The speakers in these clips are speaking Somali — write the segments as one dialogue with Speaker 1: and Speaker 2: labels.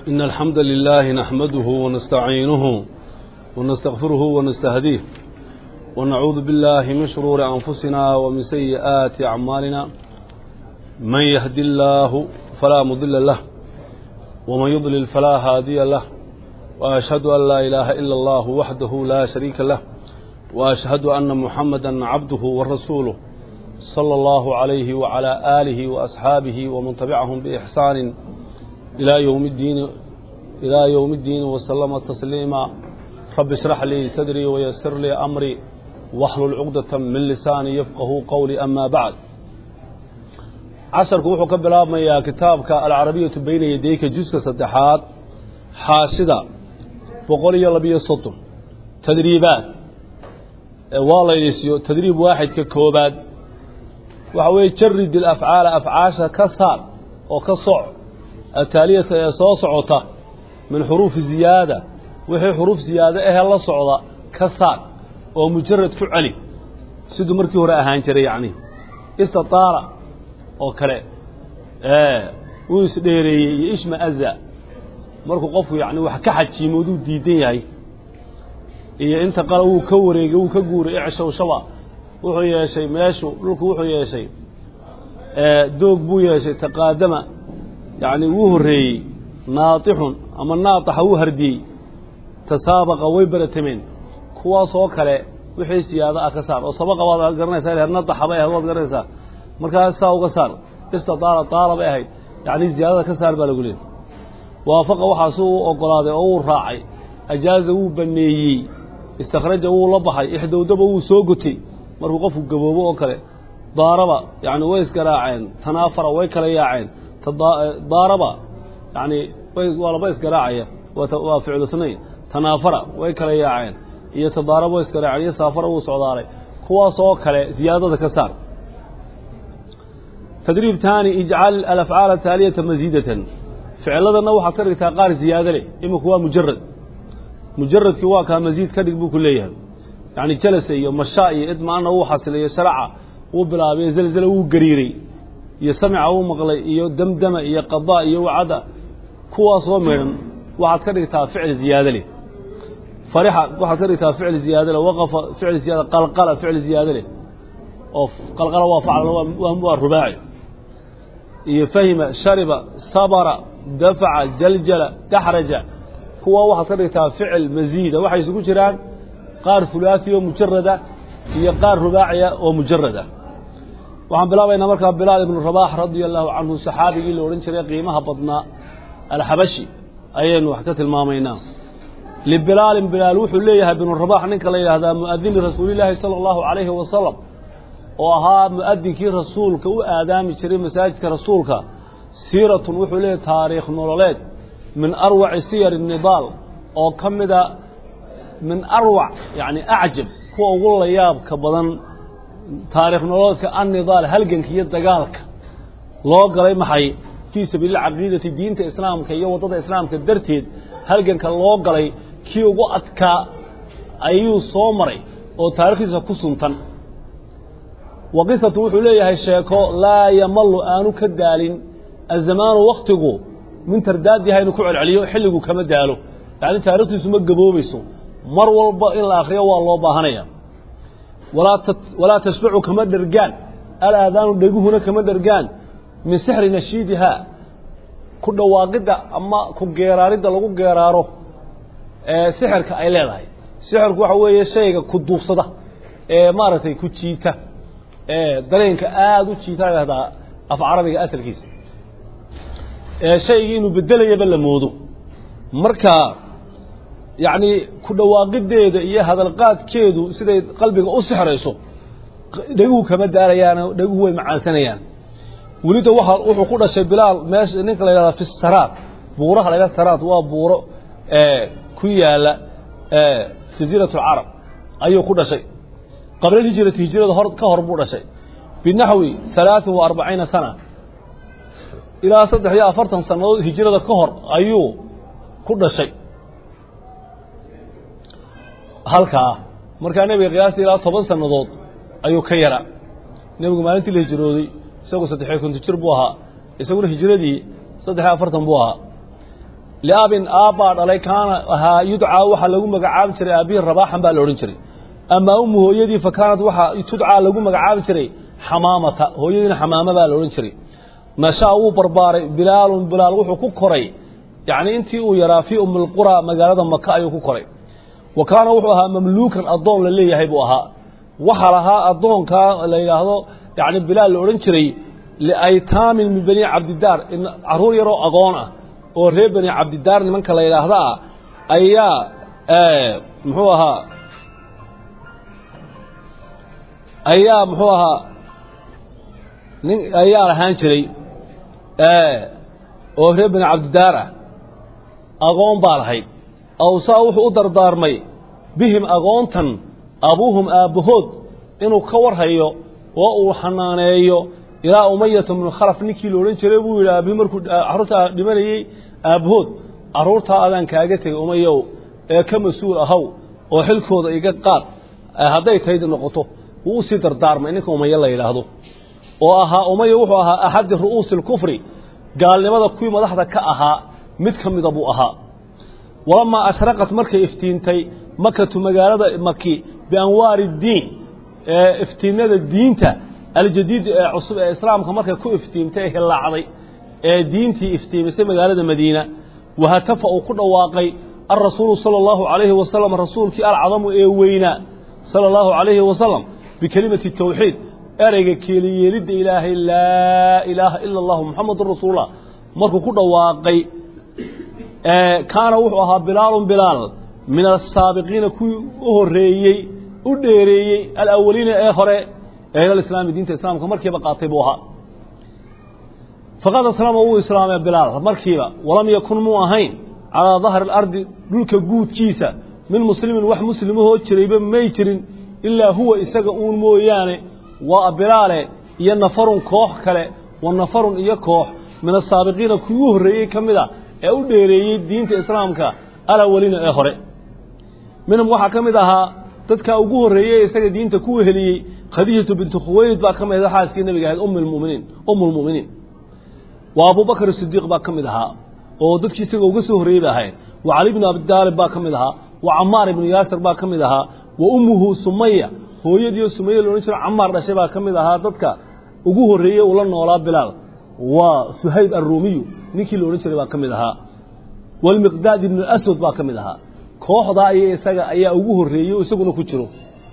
Speaker 1: إن الحمد لله نحمده ونستعينه ونستغفره ونستهديه ونعوذ بالله من شرور أنفسنا ومن سيئات أعمالنا من يهدي الله فلا مضل له ومن يضلل فلا هادي له وأشهد أن لا إله إلا الله وحده لا شريك له وأشهد أن محمدا عبده ورسوله صلى الله عليه وعلى آله وأصحابه ومن تبعهم بإحسان إلى يوم الدين إلى يوم الدين وسلم تسليما رب اشرح لي صدري ويسر لي أمري واحلل عقدة من لساني يفقه قولي أما بعد casharku wuxuu ka bilaabmayaa kitaabka alcarabiyatu bayna yadayka juska saddexaad xaashida boqol iyo labiyo soddon tadriibaad waa laydisiyo tadriib waaxidka koobaad waxa weeye jarid ilafcaala afcaasha ka saar oo ka soc ataaliyata ee soo socota min xuruufi ziyaada wixii xuruuf ziyaado ahee la socda ka saar oo mujarad ku celi siduu markii hore ahaan jiray yacni istitaara oo kale wuu isdheereeyey iyo ishma'aza markuu qofku yacni wax ka xajiimooduu diidan yahay iyo inta qala wuu ka wareegay wuu ka guuray ecshowshaba wuxuu yeeshay meeshu dhulku wuxuu yeeshay doog buu yeeshay taqaadama yacni wuu horreeyey naatixun ama naataxa wuu hardiyey tasaabaqa way baratameen kuwaasoo kale wixii siyaado ah ka saar oo sabaqa waad garanaysaa her nataxa bay ahayd waad garanaysaa markaas saa uga saar istadaala daala bay ahayd yacni ziyaadada ka saar baa lagu leeyay waafaqa waxaasu u ogolaaday oo wuu raacay ajaaza wuu baneeyey istakhraja wuu la baxay ixdowdaba wuu soo gotay markuu qofku gaboobo oo kale daaraba yani way isgaraaceen tanaafara way kala yaaceen daaraba yani waa laba isgaraacaya waa ficlu snayn tanaafara way kala yaaceen iyo tadaaraba way isgaraaceen iyo saafara wuu socdaalay kuwaas oo kale ziyaadada ka saar tdriib taani ijcal alafcaala taaliyata masiidatan ficiladana waxaad ka dhigtaa qaar ziyaado leh iminku waa mujarad mujaradkii waa kaa masiid ka dhig buu ku leeyahay yani jalasa iyo mashaa iyo idmaana wuu xasilay iyo sharaca wuu bilaabay zelzela wuu gariiray iyo samica wuu maqlay iyo damdama iyo qadaa iyo wacada kuwaasoo midhan waxaad ka dhigtaa ficil ziyaado leh farixa waxaad ka dhigtaa ficil ziyaado leh waqafa ficil ziyaada qalqala ficil ziyaado leh oo qalqala waa facl waa rubaaci iyo fahima shariba sabara dafaca jaljala daxraja kuwa waxaad ka dhigtaa ficil masiida waxay isugu jiraan qaar hulaasi oo mujarada iyo qaar rubaaciya oo mujarada waxaan bilaabaynaa markaa bilaal ibnu rabax radia allahu canhu saxaabigii la odhan jiray qiimaha badnaa alxabashi ayaynu wax ka tilmaamaynaa libilaalin bilaal wuxuu leeyahay binu rabax ninka la yidhaahdaa muadini rasuulilaahi sala allahu calayhi wasalam oo ahaa mu'adinkii rasuulka u aadaami jiray masaajidka rasuulka siiratun wuxuu leeyahy taariikh nololeed min arwaci siyar nidaal oo ka mida min arwac yacni acjab kuwa ugu layaabka badan taariikh nololeedka annidaal halganka iyo dagaalka loo galay maxay fii sabiili caqiidati diinta islaamka iyo waddada islaamka darteed halganka loo galay kii ugu adkaa ayuu soo maray oo taarikhdiisa ku suntan wa qisatu wuxuu leeyahay sheeko laa yamalu aanu ka daalin azamaanu waktigu min tardaadiha inuu ku celceliyo xilligu kama daalo yacni taarikhtiisu ma gaboobayso mar walba in la akhriyo waa loo baahanaya walaa tashbacu kama dhergaan alaadaanu dheguhuna kama dhergaan min sixri nashiidihaa ku dhawaaqidda ama ku geeraaridda lagu geeraaro ee sixirka ay leedahay sixirku waxa weeye shayga ku duubsada ee maaragtay ku jiita dareenka aada u jiita lahdaa af carabiga asalkiisa shaygii inuu bedelayaba la moodo marka yacni ku dhawaaqideeda iyo hadalqaadkeedu siday qalbiga u sixrayso dheguhu kama daarayaan dheguhu way macaansanayaan welida waa wuxuu ku dhashay bilaal meesha ninka la yidhahda fi saraad buuraha la yidhahda saraad waa buuro ku yaala jaziirat alcarab ayuu ku dhashay qabla hijrati hijrada hor ka hor buu dhashay binaxwi halaaثin wa arbaciina sana ilaa saddex iyo afartan sannadood hijrada ka hor ayuu ku dhashay halkaa markaa nebiga qiyaastii ilaa toban sannadood ayuu ka yaraa nebigu maalintii la hijrooday isagu saddexiyo konton jir buu ahaa isaguna hijradii saddex iyo afartan buu ahaa liabin aabbaa dhalay kaana ahaa yudcaa waxaa lagu magacaabi jiray aabbihi rabaaxan baa la odhan jiray amaa ummu hooyadii fa kaanat waxaa tudcaa lagu magacaabi jiray xamaamata hooyadiina xamaama baa la odhan jiray nashaa wuu barbaaray bilaalun bilaal wuxuu ku koray yacni intii uu yaraa fii umilqura magaalada maka ayuu ku koray wa kaana wuxuu ahaa mamluukan addoon la leeyahay buu ahaa waxaa lahaa addoonkaa la yidhaahdo yacni bilaal la odhan jiray liaytaamin min bani cabdidaar carruur yaroo agoon ah oo reer bani cabdidaar nimanka la yidhaahda ah ayaa muxuu ahaa ayaa muxuu ahaa nin ayaa lahaan jiray oo reer bani cabdidaar ah agoon baa lahayd awsaa wuxuu u dardaarmay bihim agoontan abuuhum aabbahood inuu ka warhayo oo uu xanaaneeyo ilaa umayata bnu khalaf ninkii la odhan jiray buu yidhi aabbihi markuu carruurtaa dhimanayey aabbahood carruurtaa adaan kaaga tegay umayow ee ka mas-uul ahaw oo xilkooda iga qaad hadday tayd noqoto wuu usii dardaarmay ninka umaye la yidhaahdo oo ahaa umaya wuxuu ahaa axadi ru'uusi alkufri gaalnimada kuwii madaxda ka ahaa mid ka mida buu ahaa walamaa ashraqat markay iftiintay makatu magaalada maki bianwaari diin ee iftiinada diinta aljadiid ee cusub ee islaamka markay ku iftiimtay ee hillaacday ee diintii iftiimisay magaalada madiina wahatafa uu ku dhawaaqay alrasuulu sala allahu calayhi wasalam rasuulkii alcadamu ee weynaa sala allahu calayhi wasalam bikelimati tawxiid ereyga keeliyeelidda ilaahay laa ilaaha ila allahu muxamadun rasuulullah markuu ku dhawaaqay kaana wuxuu ahaa bilaalun bilaal min asaabiqiina kuwii u horeeyey u dheereeyey alawaliina ee hore ee ila islaami diinta islaamka markiiba qaatay buu ahaa faqad aslama wuu islaamay bilaal markiiba walam yakun muu ahayn calaa dahri alardi dhulka guudkiisa min muslimin wax muslimahoo jirayba may jirin ilaa huwa isaga uun mooyaane waa bilaale iyo nafarun koox kale wa nafarun iyo koox min asaabiqiina kuwii u horreeyey ka mid a ee u dheereeyey diinta islaamka alawalina ee hore minhum waxaa ka mid ahaa dadkaa ugu horreeyey isaga diinta ku weheliyey khadiijatu bintu khuwaylid baa ka mid ah xaaskii nebiga ahayd ummulmuminiin ummulmu'miniin waa abubakar sidiiq baa ka mid ahaa oo dadkii isaga uga soo horreeyey ba ahayd wa cali bnu abidaalib baa ka mid ahaa wa camaar ibnu yaasir baa ka mid ahaa wa ummuhu sumaya hooyadiioo sumaya la odhan jiro camaar dhashay baa ka mid ahaa dadka ugu horreeyey uu la noolaa bilaal waa suhayb alruumiyu ninkii la odhan jiray baa ka mid ahaa walmiqdaad ibnu aswad baa ka mid ahaa kooxdaa iyo isaga ayaa ugu horreeyey oo isaguna ku jiro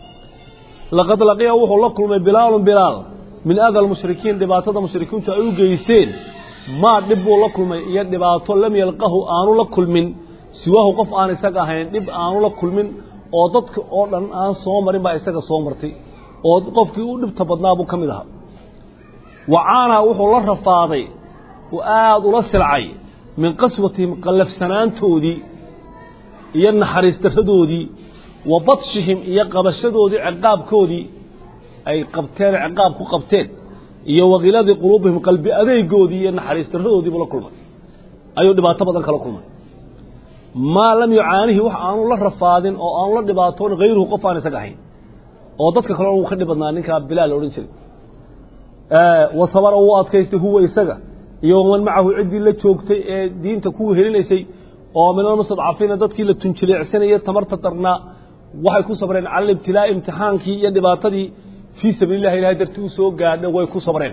Speaker 1: laqad laqiya wuxuu la kulmay bilaalun bilaal min ada almushrikiin dhibaatada mushrikiintu ay u geysteen maa dhib buu la kulmay iyo dhibaato lam yalqahu aanu la kulmin siwaahu qof aan isaga ahayn dhib aanu la kulmin oo dadka oo dhan aan soo marin baa isaga soo martay oo qofkii u dhibta badnaa buu ka mid ahaa wacaanaa wuxuu la rafaaday oo aada ula silcay min qaswatihim qallafsanaantoodii iyo naxariis darradoodii wa badshihim iyo qabashadoodii ciqaabkoodii ay qabteen ciqaab ku qabteen iyo wakiladii quluubihim qalbi adeegoodii iyo naxariis darradoodiibu la kulmay ayuu dhibaato badan kala kulmay maa lam yucaanihi wax aanu la rafaadin oo aanu la dhibaatoon hayruhu qof aan isaga ahayn oo dadka kalena wuu ka dhib badnaa ninkaa bilaal la odhan jiray wa sabara wuu adkaystay huwa isaga iyo waman macahu ciddii la joogtay ee diinta ku helinaysay oo min almustadcafiina dadkii la tunjileecsanayay tamarta darnaa waxay ku sabreen cala alibtilaa'i imtixaankii iyo dhibaatadii fii sabiili llahi ilahay dartii u soo gaadha way ku sabreen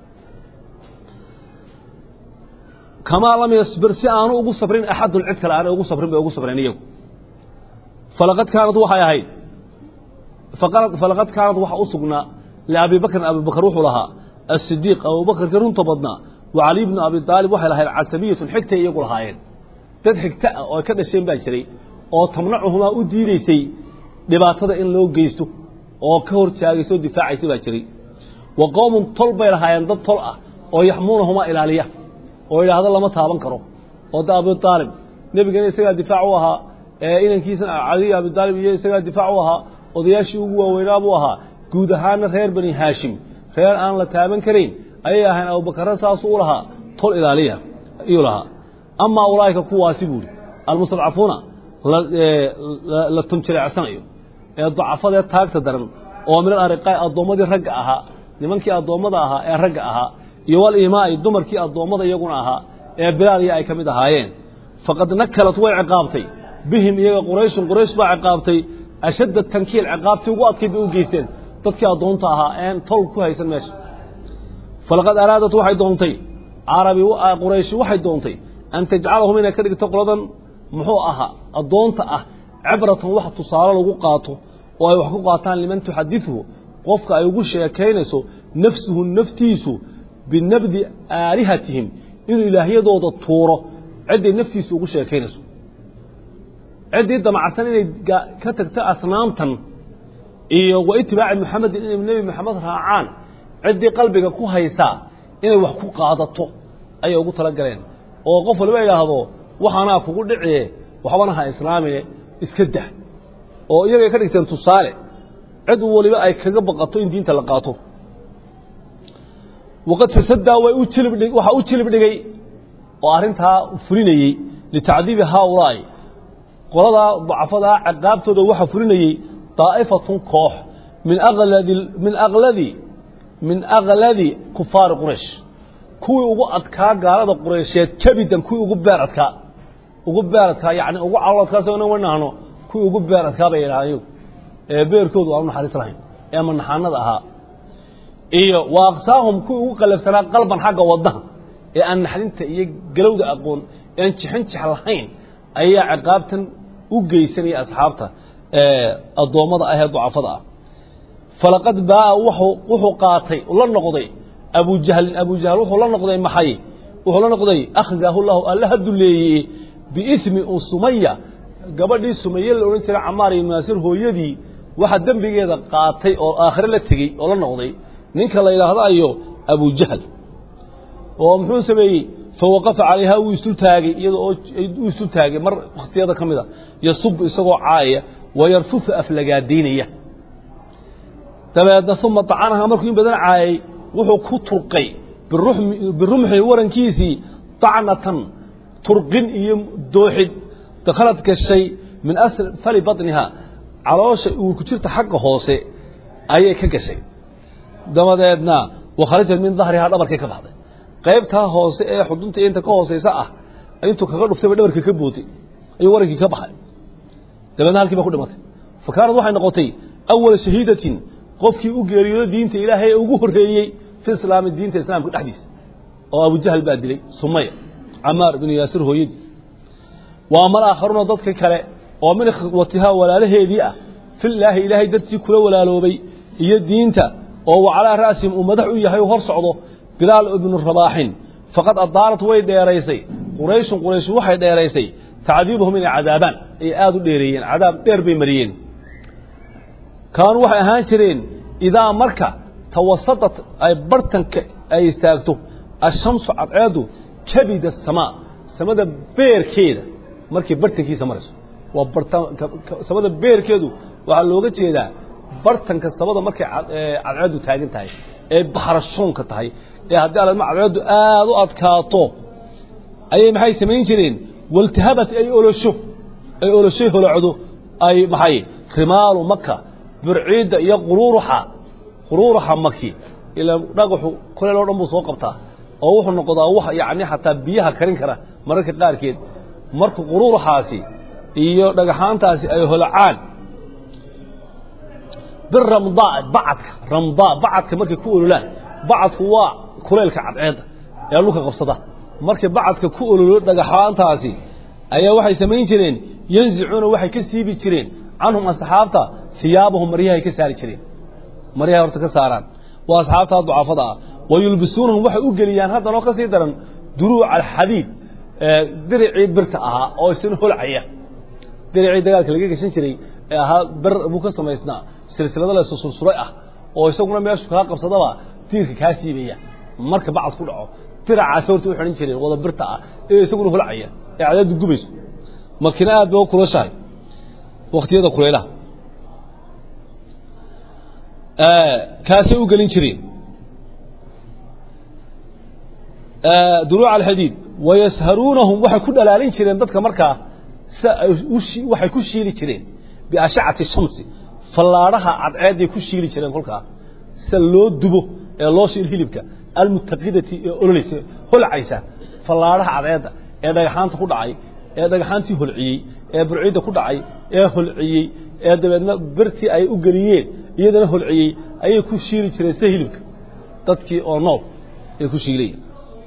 Speaker 1: kamaa lam yasbir si aanu ugu sabrin axadun cid kale aanay ugu sabrin bay ugu sabreen iyagu falaqad kaanad waxay ahayd falaqad kaanad waxa u sugnaa liabi bakrin abibakr wuxuu lahaa asidiiq abubakrkii runta badnaa wa caliy bnu abi aalib waxay lahayd casabiyatun xigtay iyagu lahaayeen dad xigta ah oo ay ka dhasheen baa jiray oo tamnacuhumaa u diidaysay dhibaatada in loo geysto oo ka hor taagaysa oo difaacaysa baa jiray wa qowmun tol bay lahaayeen dad tol ah oo yaxmuunahumaa ilaaliya oo yidhaahdo lama taaban karo oo da abi aalib nebigana isagaa difaac u ahaa inankiisana caliy abi aalib iyo isagaa difaac u ahaa odayaashii ugu waaweynaa buu ahaa guud ahaana reer bani haashim reer aan la taaban karayn ayay ahayn abubakara saasuu u lahaa tol ilaaliya ayuu lahaa amaa ulaa'ika kuwaasi buuhi almustadcafuuna la tunjileecsanayo ee dacafadee taagta daran oo min alariqaa'i addoommadii ragga ahaa nimankii addoommada ahaa ee ragga ahaa iyo waliimaa'i dumarkii addoommada iyaguna ahaa ee bilaal iyo ay ka mid ahaayeen faqad nakalat way ciqaabtay bihim iyaga qurayshun quraysh baa ciqaabtay ashadda tankiil ciqaabtii ugu adkayd bay u geysteen dadkii addoonta ahaa een tol ku haysan meesha falaqad araadat waxay doontay carabi qurayshi waxay doontay an tajcalahum inay ka dhigto qoladan muxuu ahaa addoonta ah cibratan wax tusaale lagu qaato oo ay wax ku qaataan liman tuxadithu qofka ay ugu sheekaynayso nafsuhu naftiisu binabdi aalihatihim inuu ilaahyadooda tuuro cidday naftiisu ugu sheekaynayso ciddii damacsan inay ka tagto asnaamtan iyo wa itibaaci muxamedin inay nebi moxamed raacaan ciddii qalbiga ku haysaa inay wax ku qaadato ayay ugu tala galeen oo qof waliba idhaahdo waxaanaa kugu dhiciye waxbana ha islaamine iska dah oo iyagay ka dhigteen tusaale cid waliba ay kaga baqato in diinta la qaato waqad tasadaa way u jilibdhi waxaa u jilib dhigay oo arrintaa fulinayey litacdiibi haaulaa'i qoladaa dacfadaa ciqaabtooda waxaa fulinayey daa'ifatun koox min aladi min akladi min akladi kufaari quraysh kuwii ugu adkaa gaalada quraysheed kabidan kuwii ugu beer adkaa ugu beer adkaa yani ugu calool adkaas ina wanahno kuwii ugu beer adkaa bay yidhahdeen ee beerkoodu aan u naxariis lahayn ee manaxaanada ahaa iyo wa aqsaahum kuwii ugu qalafsanaa qalban xagga wadnaha ee aan naxdinta iyo galowda aqoon ee aan jixin jix lahayn ayaa ciqaabtan u geysanaya asxaabta addoommada ah ee ducafada ah falaqad baaa wuxuu qaatay la noqday abujahlin abujahl wuxuu la noqday maxay wuxuu la noqday akhzaahu llahu alla ha duleeyey biismi u sumaya gabadhii sumaye la odhan jiray camaar iyo naasir hooyadii waxa dembigeeda qaatay oo aakhire la tegey oo la noqday ninka la yidhaahdo ayo abujahl oo muxuu sameeyey fawaqafa calayha wuu isu taagay iyada oo uu isu taagay mar wakhtiyada ka mid a yasub isagoo caayaya wayarfufu aflagaadaynaya dabeedna uma dacanaha markuu in badan caayay wuxuu ku turqay birumxi warankiisii dacnatan turqin iyo dooxid dakhalad gashay min asfali baطniha caloosha uurku jirta xagga hoose ayay ka gashay dabadeedna wakharajat min dahrihaa dhabarkay ka baxday qaybtaa hoose ee xudunta inta ka hoosaysa ah intuu kaga dhuftayba dhabarkii ka bootay ayuu warankii ka baxay dabeedna halkii ba ku dhimatay fa kaanad waxay noqotay awala shahiidatin qofkii u geeriyoodo diinta ilaahay ee ugu horreeyey fi islaami diinta islaamka dhexdiisa oo abujahl baa dilay sumaya camaar binu yaasir hooyadii wa ama alaakharuuna dadka kale oo min ikhwatihaa walaalaheedii ah filaahi ilaahay dartii kula walaaloobay iyo diinta oo wa calaa ra'sihim uu madax u yahay hor socdo bilaal ibnu rabaaxin faqad adaarat way dheeraysay qurayshun quraysh waxay dheeraysay tacdiibahum inay cadaabaan ay aada u dheereeyeen cadaab dheer bay mariyeen kaanuu waxay ahaan jireen idaa marka tawasadat ay bartanka ay istaagto ashamsu cadceedu kabida asamaa samada beerkeeda markay bartankiisa marayso waa samada beerkeedu waxaa looga jeedaa bartanka samada markay cadceedu taagan tahay ee baxrashoonka tahay ee haddii alama cadceedu aada u adkaato ayay maxay samayn jireen waltahabat ay olosho ay oloshay holocdo ay maxay rimaalu maka burciidda iyo quruuruxa quruuruxa maki ilaa dhagaxu koleel oo dhan buu soo qabtaa oo wuxuu noqdaa wax yacni xataa biyaha karin kara mararka qaarkeed marka quruuruxaasi iyo dhagaxaantaasi ay holocaan biramdaa bacadka ramdaa bacadka markay ku ololaan bacadku waa kuleylka cadceedda ee dhulka qabsada markay bacadka ku ololo dhagaxaantaasi ayaa waxay samayn jireen yanzicuuna waxay ka siibi jireen canhum asxaabta hiyaabahum maryahay ka saari jireen maryahay horta ka saaraan waa asxaabtaa ducafada ah wa yulbisuunahum waxay u geliyaan haddanoo ka sii daran duruuca alxadiid diricii birta ahaa oo isna holcaya diricii dagaalka laga geshan jiray ee ahaa ber buu ka samaysnaa silsilado la sursuray ah oo isaguna meeshu kaa qabsadaba diirka kaa siibaya marka bacad ku dhaco diracaasi horta u xidhan jireen wada birta ah ee isaguna holcaya ee cadaadu gubayso makina aad ba u kulashahay waktiyada kulaylaha kaasay u gelin jireen duruuc alxadiid wayasharuunahum waxay ku dhalaalin jireen dadka markaa waxay ku shiili jireen biashacati shamsi fallaadhaha cadceeday ku shiili jireen kolkaa sida loo dubo ee loo shiil hilibka almutaqidati ee ololaysa holcaysa fallaadhaha cadceedda ee dhagaxaanta ku dhacay ee dhagxaantii holciyey ee burciidda ku dhacay ee holciyey ee dabeedna birtii ay u geliyeen iyadana holciyey ayay ku shiili jireen sida hilibka dadkii oo nool ay ku shiilayeen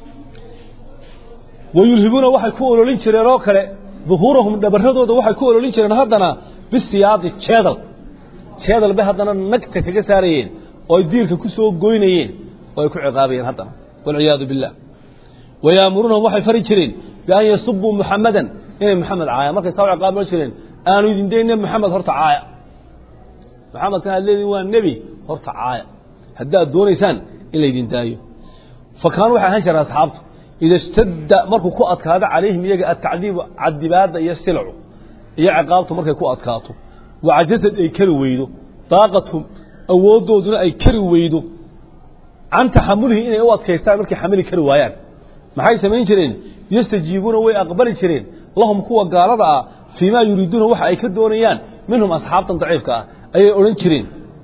Speaker 1: wayulhibuuna waxay ku ololin jireen oo kale duhuurahum dhabarradooda waxay ku ololin jireen haddana bisiyaadi jeedal jeedal bay haddana nagta kaga saarayeen oo ay diilka ku soo goynayeen oo ay ku ciqaabayeen haddana walciyaadu billah wayaamuruunahum waxay fari jireen bian yasubuu muxamadan inay moxamed caaya markay saa u ciqaaban jireen aanu idin dayne moxamed horta caaya moxamedkan aad leediin waa nebi horta caaya haddaad doonaysaan in laydin daayo fa kaanuu waxay ahaan jireen asxaabtu ida ishtadda markuu ku adkaado calayhim iyaga atacdiibu cadibaadda iyo silcu iyo ciqaabtu markay ku adkaato wacajasad ay kari weydo daaqathum awooddooduna ay kari weydo can taxamulihi inay u adkaystaan markay xamili kari waayaan maxay samayn jireen yastajiibuuna way aqbali jireen lahum kuwa gaalada ah fii maa yuriiduuna waxa ay ka doonayaan minhum asxaabtan daciifka ah ayay odhan jireen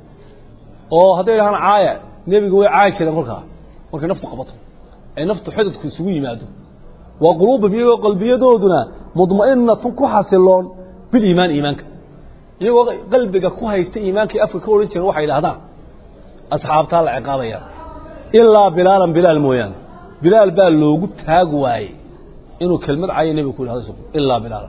Speaker 1: oo hadday dhahaan caaya nebiga way caayi jireen kolkaa markay naftu qabato ay naftu xidadku isugu yimaado waa quluubum iyagoo qalbiyadooduna mudma'inatun ku xasiloon biliimaan iimaanka iyagoo qalbiga ku haysta iimaankay afka ka odhan jireen waxay idhahdaan asxaabtaa la ciqaabaya ilaa bilaalan bilaal mooyaane bilaal baa loogu taag waayey inuu kelmad cayo nebiga ku yidhahdo isagu ilaa bilaalan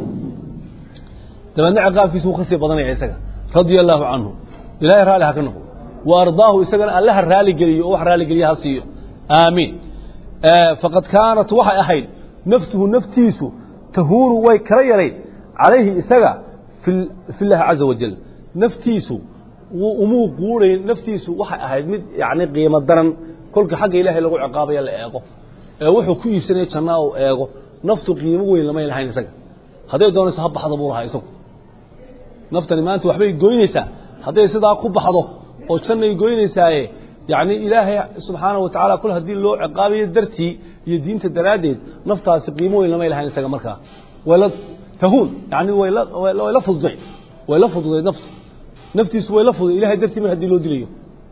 Speaker 1: dabeedna ciqaabkiisu wuu ka sii badanaya isaga radia allaahu canhu ilaahay raalli ha ka noqdo wa ardaahu isagana allaha raali geliyo oo wax raaligeliya ha siiyo aamiin faqad kaanat waxay ahayd nafsuhu naftiisu tahuunu way kala yarayd calayhi isaga fi llaahi caza wajal naftiisu umuu quudayn naftiisu waxay ahayd mid yani qiimo daran kolka xagga ilaahay lagu ciqaabaya la eego ee wuxuu ku iibsanaya jannaa uu eego naftu qiimo weyn lamay lahayn isaga hadday doonayso ha baxda buu lahaa isagu naftani maanta waxbay goynaysaa hadday sidaa ku baxdo oo jannay goynaysaaye yacni ilaahay subxaana wa tacala kul haddii loo ciqaabayo dartii iyo diinta daraaddeed naftaasi qiimo weyn lamay lahayn isaga markaa wayla tahuun yani wayla way la fududay way la fududay naftu naftiisu way la fududay ilahay dartii mar haddii loo dilayo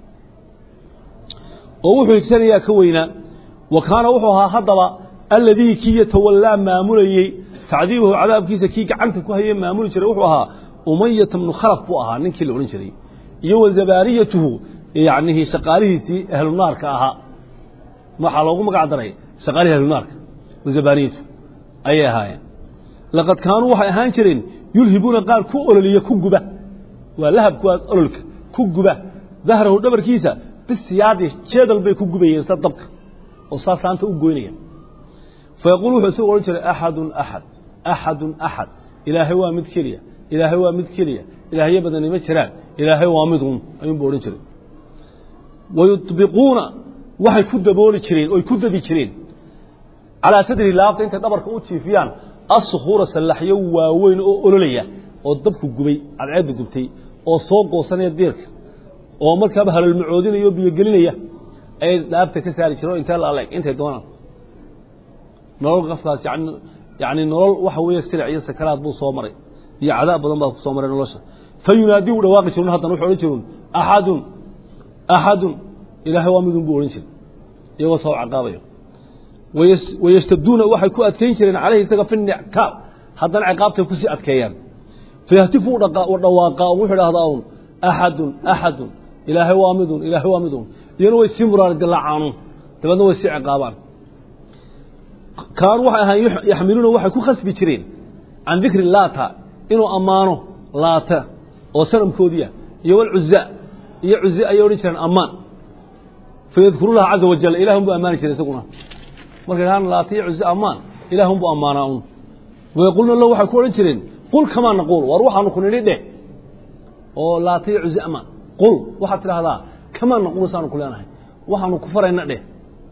Speaker 1: oo wuxuu higsanayaa ka weynaa wa kaana wuxuu ahaa haddaba alladii kii yatawallaa maamulayey tacdiibahu cadaabkiisa kii gacanta ku hayey maamuli jiray wuxuu ahaa umayata bnu khalaf buu ahaa ninkii la odhan jiray iyo wa zabaaniyatuhu yacnihi shaqaalihiisii ahlunaarka ahaa waxaa loogu magac daray shaqaalihii ahlunaarka wa zabaaniyatu ayay ahaayeen laqad kaanuu waxay ahaan jireen yulhibuuna qaar ku ololiya ku guba waa lahabkuwaas ololka ku guba dahrahu dhabarkiisa bisiyaadi jeedal bay ku gubayeen sa dabka oo saa saanta u goynaya fayaquul wuxuu isagu odhan jiray axadun axad axadun axad ilaahay waa mid keliya ilaahay waa mid keliya ilaahyo badani ma jiraan ilaahay waa mid un ayuunbu odhan jiray wayudbiquuna waxay ku dabooli jireen oy ku dadi jireen calaa sadri laabta intay dhabarka u jiifiyaan assukuura sallaxyo waaweyn oo ololaya oo dabku gubay cadceedda gubtay oo soo goosanaya diirka oo markaaba halolmacoodinaya oo biyogelinaya ayay dhaabta ka saari jireen oo intee la aleg intay doonaan nolol qafkaas yani yani nolol waxa weeye silic iyo sakaraad buu soo maray iyo cadaab badan baa ku soo maray nolosha fa yunaadii u dhawaaqi jirun haddana wuxuu odhan jirun axadun axadun ilaahay waa midun buu odhan jiray iyagoo soo caqaabayo wayashtaduuna waxay ku adkayn jireen calayhi isaga fi nickaab haddana ciqaabtay kusii adkeeyaan fayahtifu dhawaaqaa wuxuu idhahdaa un axadun axadun ilaahay waa midun ilaahay waa midun iyana way sii muraari dilaacaanun dabeedna way sii ciqaabaan kaanuu waxay ahaan yaxmiluuna waxay ku khasbi jireen can dikri laata inuu ammaano laata oo sanamkoodiia iyo walcuza iyo cuze ayay odhan jireen ammaan fayadkuruunaha caza wajal ilahun buu ammaani jiray isaguna markay dhahaan laata iyo cuze ammaan ilaahun buu ammaanaa un wayaquluna lahu waxay ku odhan jireen qul kamaa naquul war waxaanu ku nidhi dheh oo laata iyo cuze ammaan qul waxaad tidhahdaa kamaa naquul saanu ku leenahay waxaanu ku farayna dheh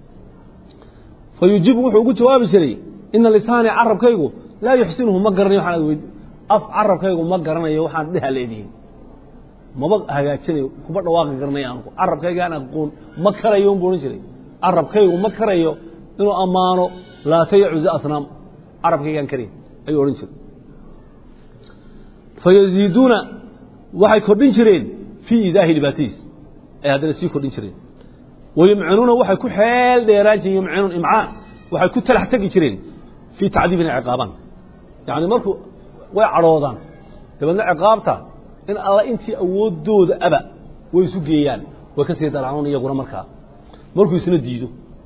Speaker 1: fayujiibu wuxuu ugu jawaabi jiray ina lisaani carabkaygu laa yuxsinuhu ma garanayo waxaan weyd af carabkaygu ma garanayo waxaan dheha leedihiin maba hagaajinayo kuma dhawaaqi garanaya anugu carabkaygaan aqoon ma karayo unbu odhan jiray carabkaygu ma karayo inuu ammaano laata iyo cuze asnaam carabkaygaan karayn ayuu odhan jiray fayaziiduuna waxay kordhin jireen fii idaahi dhibaatadiis ay haddana sii kordhin jireen wayumcinuuna waxay ku xeel dheeraan jireen yumcinuun imcaan waxay ku talax tegi jireen fii tacdiibina ciqaabaan yacni markuu way cadhoodaan dabeedna ciqaabta in alla intii awooddooda aba way isu geeyaan way ka sii daraanuun iyaguna markaa markuu isna diido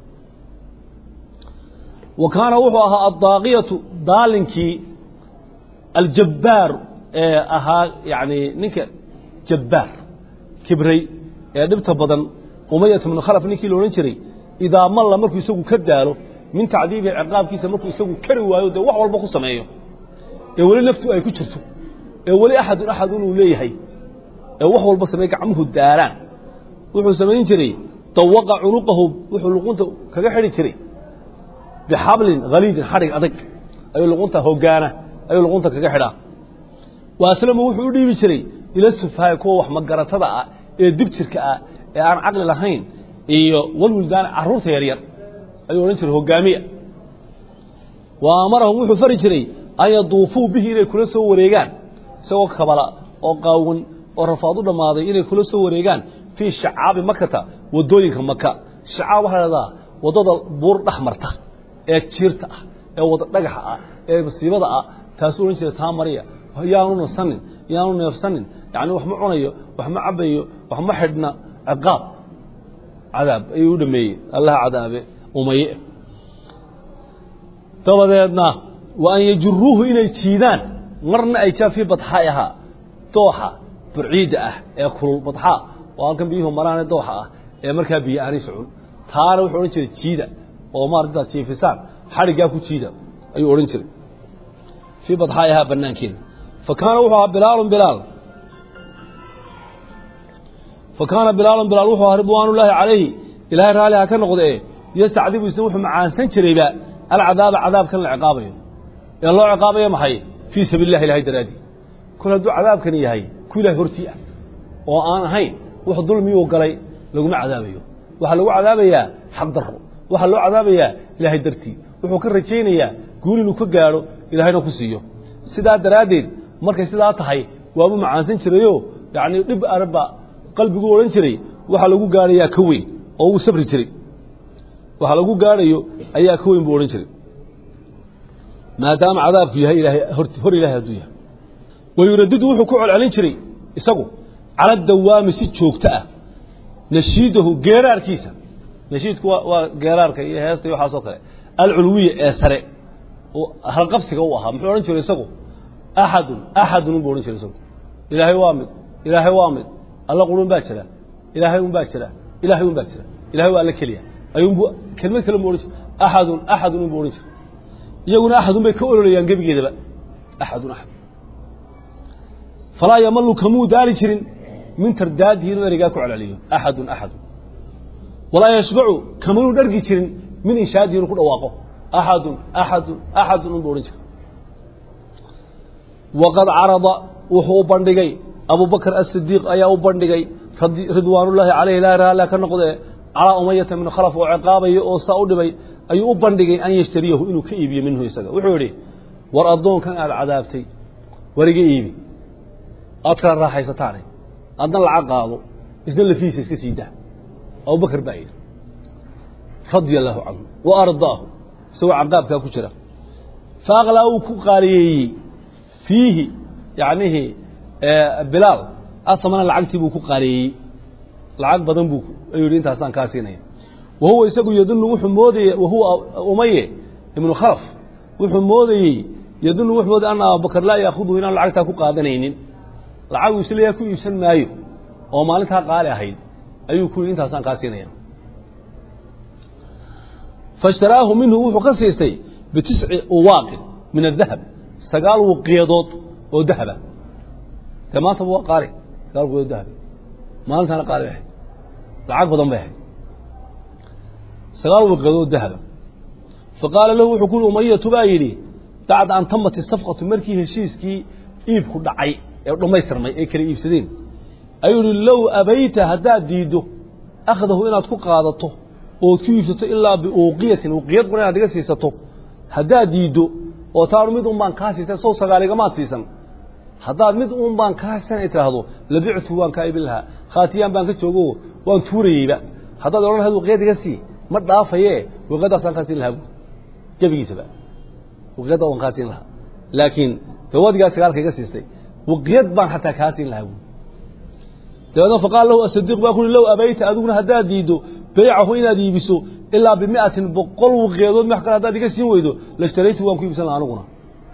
Speaker 1: wa kaana wuxuu ahaa addaaqiyatu daalinkii aljabbaar ee ahaa yacni ninka jabbaar kibray ee dhibta badan umayat bnu khalaf ninkii la odhan jiray idaa malla markuu isagu ka daalo min tacdiibihi ciqaabkiisa markuu isagu kari waayo dee wax walba ku sameeyo ee weli naftu ay ku jirto ee weli axadun axadun uu leeyahay ee wax walba sameey gacmuhu daaraan wuxuu samayn jiray dawaqa cunuqahu wuxuu luqunta kaga xidhi jiray bixablin haliidin xadhig adag ayuu luqunta hogaana ayuu luqunta kaga xidhaa wa aslama wuxuu u dhiibi jiray ila sufahay kuwa wax magaratada ah ee dibjirka ah ee aan caqli lahayn iyo walwildaan carruurta yaryar ayuu odhan jiray hogaamiya wa amarahum wuxuu fari jiray an yaduufuu bihi inay kula soo wareegaan isagoo kabala oo qaawan oo rafaad u dhammaaday inay kula soo wareegaan fii shacaabi makata waddooyinka maka shacaab waxaa lahahdaa waddada buur dhex marta ee jiirta ah ee wada dhagaxa ah ee masiibada ah taasuu odhan jiray taa mariya yaanu nasanin yaanu neefsanin yacni wax ma cunayo wax ma cabayo wax ma xidhna ciqaab cadaab ayuu u dhameeyey allaha cadaabe umaye dabadeedna wa an yajuruuhu inay jiidaan marna ay jaa fii badxaa'ihaa dooxa burciidda ah ee kulul badxaa oo halkan biyuhu maraane dooxa ah ee markaa biyo aanay socon taana wuxuu odhan jiray jiida oo maarataad jiifisaan xadhiggaa ku jiida ayuu odhan jiray fii badxaa'ihaa bannaankeeda fa kaana wuxuu ahaa bilaalun bilaal fa kaana bilaalun bilaal wuxuu ahaa ridwaanullaahi calayhi ilaahay raalliha ka noqdee yastacdibu isna wuxuu macaansan jirayba alcadaaba cadaabkan la ciqaabayo ee loo ciqaabayo maxay fii sabiil illahi ilahay daraadii kol hadduu cadaabkani yahay ku ilahay hortii ah oo aan ahayn wax dulmiyuu galay laguma cadaabayo waxaa lagu cadaabayaa xaq darro waxaa loo cadaabayaa ilaahay dartii wuxuu ka rajaynayaa guul inuu ka gaadho ilaahayna ku siiyo sidaa daraaddeed markay sidaa tahay waabuu macaansan jirayo yacnii dhib arba qalbiguu odhan jiray waxaa lagu gaadhayaa ka weyn oo wuu sabri jiray waxa lagu gaadhayo ayaa ka weyn buu odhan jiray maadaama cadaabku yahay ilaahay hor ilahay hadduu yahay wayuradidu wuxuu ku celcelin jiray isagu cala dawaami si joogto ah nashiidahu geeraarkiisa nashiidku waa waa geeraarka iyo heesta iyo waxaasoo kale alculwiya ee sare oo halqabsiga u ahaa muxuu odhan jiray isagu axadun axadun unbuu odhan jiray isagu ilaahay waa mid ilaahay waa mid alla qurun baa jira ilaahay un baa jira ilaahay un baa jira ilahay waa alla keliya ayuunbu kelmad kale mu odhan jira axadun axadun unbuu odhan jira iyaguna axadun bay ka ololayaan gebigeedaba axadun axad falaa yamalu kamuu daali jirin min tardaadihi inuu ereygaa ku celceliyo axadun axadun walaa yashbacu kamanuu dhargi jirin min inshaadihi inuu ku dhawaaqo axadun axadun axadun unbuu odhan jira waqad carada wuxuu u bandhigay abubakr asidiiq ayaa u bandhigay ridwaanullaahi calayhi laa raala ka noqdee calaa umayata min khalaf oo ciqaabaya oo saa u dhibay ayuu u bandhigay an yashtariyahu inuu ka iibiyo minhu isaga wuxuu yidhi war addoonkan aad cadaabtay war iga iibi aad kala raaxaysataane adna lacag qaado isna lafiisa iska sii daa abubakar baa yidhi radia allaahu canhu wa ardaahu isagoo caqaabkaa ku jira fa aqlaa uu ku qaaliyeeyey fiihi yacnihii bilaal asamana lacagtii buu ku qaaleeyey lacag badan buu ayuu yidhi intaasaan kaa siinaya wa huwa isagu yadunnu wuxuu moodayey wahuwa umaye ibnu khalaf wuxuu moodayey yadunnu wuxuu moodayey anna abubakar laa yaakuduhu inaan lacagtaa ku qaadanaynin lacag uu isleeyahay ku iibsan maayo oo maalintaa qaali ahayd ayuu ku yidhi intaasaan kaa siinaya faishtaraahu minhu wuxuu ka siistay bitisci uwaaqin min adahab sagaal wuqiyadood oo dahaba dee maantaba waa qaali sagaal wuqiyadood dahab maalintana qaali bay ahayd lacag badan bay ahayd sagaal wuqiyadood dahaba faqaala lahu wuxuu ku yidhi umayatu baa yidhi bacda an tamat isafqatu markii heshiiskii iibku dhacay ee dhammaystirmay ay kala iibsadeen ayuu yihi low abayta haddaad diiddo akhdahu inaad ku qaadato ood ku iibsato ilaa biuuqiyatin uqiyad qura inaad iga siisato haddaad diiddo oo taanu mid un baan kaa siisan sow sagaaligamaad siisan haddaad mid un baan kaa siisan ay tidhaahdo labictu waan kaa iibin lahaa khaatiyaan baan ka joogo waan tuurayeyba haddaad odhan lahayd uqiyad iga sii ma dhaafaye uqiyadaasaan kaa siin lahaa bu gebigiisaba uqiyadda waan kaa siin lahaa laakiin dawadigaa sagaalka iga siistay waqiyad baan xataa kaa siin lahaa buui dabeedna faqaal lahu asadiiq baa kuui low abayta adiguna haddaad diiddo baycahu inaad iibiso ilaa bimiatin boqol waqiyadood wax kale haddaad iga siin weydo lashtaraytu waan ku iibsan laha aniguna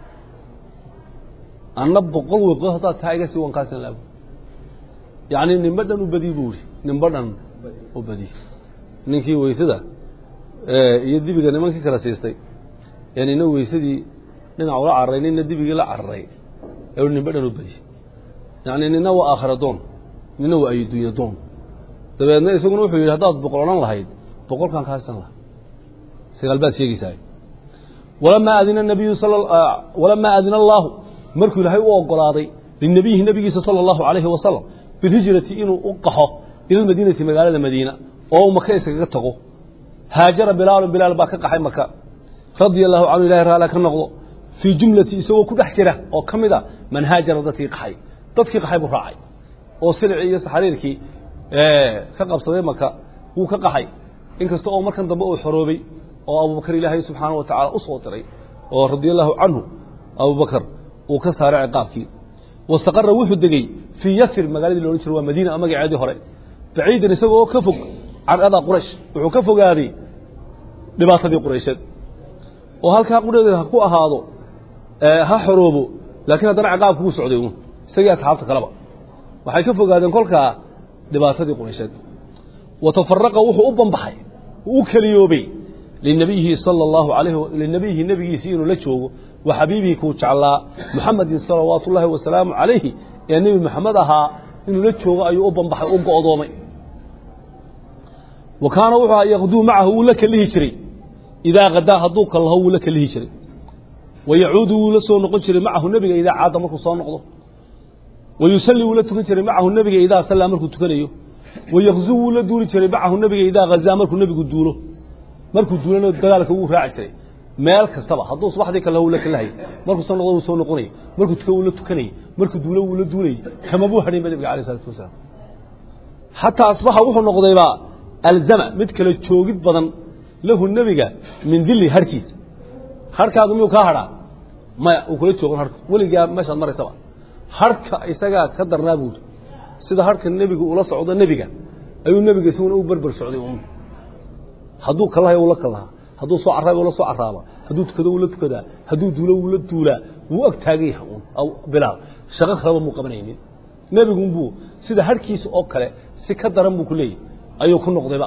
Speaker 1: anna boqol waqiyadood haddaad taa iga sii waan kaa siin lahaa buui yacni nimba dhan u badiy buu ihi nimba dhan u badiy ninkii weysada iyo dibiga nimankii kala siistay ee nina weysadii dhinac ula cararay nina dibigii la cararay ee nimba dhan u badiy yacni nina waa aakhira doon nina waa aydunya doon dabeedna isaguna wuxuu yidhi haddaad boqol odhan lahayd boqolkaan kaasisan laha sagaal baad sheegaysaa walamaa adina nabiyu walamaa adina allaahu markuu ilaahay u ogolaaday linabiyihi nabigiisa sala allahu calayhi wasalam bilhijrati inuu u qaxo ila lmadiinati magaalada madiina oo u maka iskaga tago haajara bilaalun bilaal baa ka qaxay maka radia allahu canhu ilahay raala ka noqdo fii jumlati isagoo ku dhex jira oo ka mid a man haajara dadkii qaxay dadkii qaxay buu raacay oo silicii iyo saxariirkii ka qabsaday maka wuu ka qaxay inkasta oo markan dambe uu xoroobay oo abubakar ilaahay subxaana wa tacaala u soo diray oo radia allahu canhu abubakar uu ka saaray ciqaabkii wastaqara wuxuu degey fii yasir magaaladii loodhan jiro waa madiina magaceedii hore baciidan isagoo ka fog can adaa quraysh wuxuu ka fogaaday dhibaatadii quraysheed oo halkaa qudheeda ha ku ahaado ha xoroobo laakiin haddana ciqaabku wuu socday uun isagii asxaabta kaleba waxay ka fogaadeen kolkaa dhibaatadii quraysheed wa tafaraqa wuxuu u banbaxay u keliyoobay linabiyihi sala allahu alayh linabiyihi nebigiisii inuu la joogo wa xabiibihi kuu jeclaa muxamedin salawaatu ullaahi wasalaamu calayhi ee nebi moxamed ahaa inuu la joogo ayuu u banbaxay u go'doomay wa kaana wuxuu ahaa yaqduu macahu wuu la kelihi jiray idaa kadaa hadduu kallaho wuu la kelihi jiray wa yacuudu wuu la soo noqon jiray macahu nebiga idaa caada markuu soo noqdo wa yusalli wuu la tukan jiray macahu nebiga idaa sallaa markuu tukanayo wa yakzuu wuu la duuli jiray macahu nebiga idaa hazaa markuu nebigu duulo markuu duulana dagaalka wuu raaci jiray meel kastaba hadduu subaxdii kale wuu la kalahayay markuu soo noqdo wuu soo noqonayay markuu tukan wuu la tukanayay markuu duulo wuu la duulayay kama buu hadhaynba nebiga alayh isalaatu wasalaam xataa asbaxa wuxuu noqdaybaa alzama mid kale joogid badan lahu nebiga min dilli harhkiisa harhkaagu miyuu kaa hadhaa maya uu kula joogan harhka weligaa meeshaad maraysaba harhka isagaa ka darnaa buuri sida harhka nebiga ula socdo nebiga ayuu nebiga isaguna u berber socday un hadduu kalahay ula kalahaa hadduu soo carraaba ula soo carraaba hadduu tukado ula tukadaa hadduu duulo wula duulaa wuu ag taagan yahay un bilaal shaqo kaleba muu qabanaynin nebigunbuu sida harhkiisa oo kale si ka daran buu ku leeyahy ayuu ku noqdayba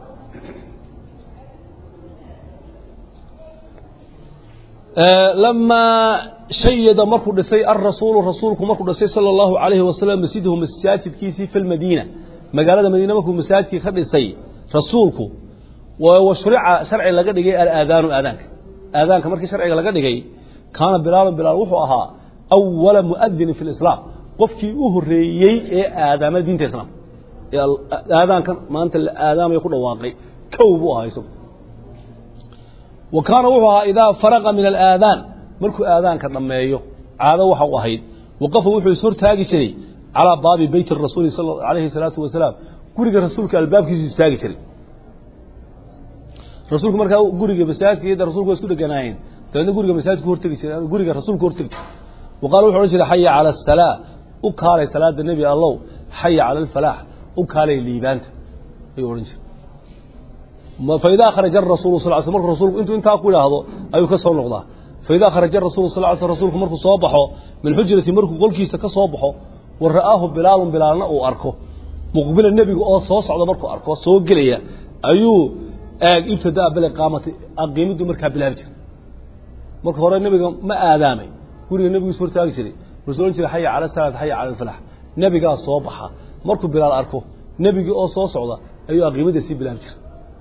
Speaker 1: lamaa shayada markuu dhisay arasuulu rasuulku markuu dhisay sala allahu calayhi wasalam masjidahu masaajidkiisii fi lmadiina magaalada madiina markuu masaajidkii ka dhisay rasuulku wa shurica sharci laga dhigay alaadaanu aadaanka aadaanka markii sharciga laga dhigay kaana bilaalun bilaal wuxuu ahaa awala muadinin fi lislaam qofkii u horeeyey ee aadaama diinta islaam ee aadaankan maanta la aadaamaya ku dhawaaqay kow buu ahaa isagu wa kaana wuxuu ahaa idaa faraqa min alaadaan markuu aadaanka dhammeeyo caado waxa u ahayd waqafa wuxuu ishortaagi jiray calaa baabi beyti rasuuli alayhi salaatu wasalaam guriga rasuulka albaabkiisu istaagi jiray rasuulku markaa guriga masaajidka iyada rasulku waa isku dheganaayeen dabeedna guriga masaajidku hortegi jiray guriga rasuulku hortegi jiray wa qaala wuxu odhan jiray xaya cala asalaa u kaalay salaada nebi allow xaya cala alfalaax u kaalay liibaanta ayuu odhan jiray faidaa kharaja arasulu sal sl markuu rasulku intuu intaa ku idhaahdo ayuu ka soo noqdaa faidaa kharaja rasulu sal sl rasuulku markuu soo baxo min xujrati markuu qolkiisa ka soo baxo wa ra'aahu bilaalun bilaalna uu arko muqbila nebiga oo soo socda markuu arko soo gelaya ayuu eeg ibtidaa biliqaamati aqiimiddu markaa bilaabi jiray marka hore nebiga ma aadaamay guriga nebigiisu hortaagi jiray wuxuu odhan jiray xaya cala salaat xaya cala alfalax nebigaa soo baxa markuu bilaal arko nebigii oo soo socda ayuu aqiimidda sii bilaabi jiray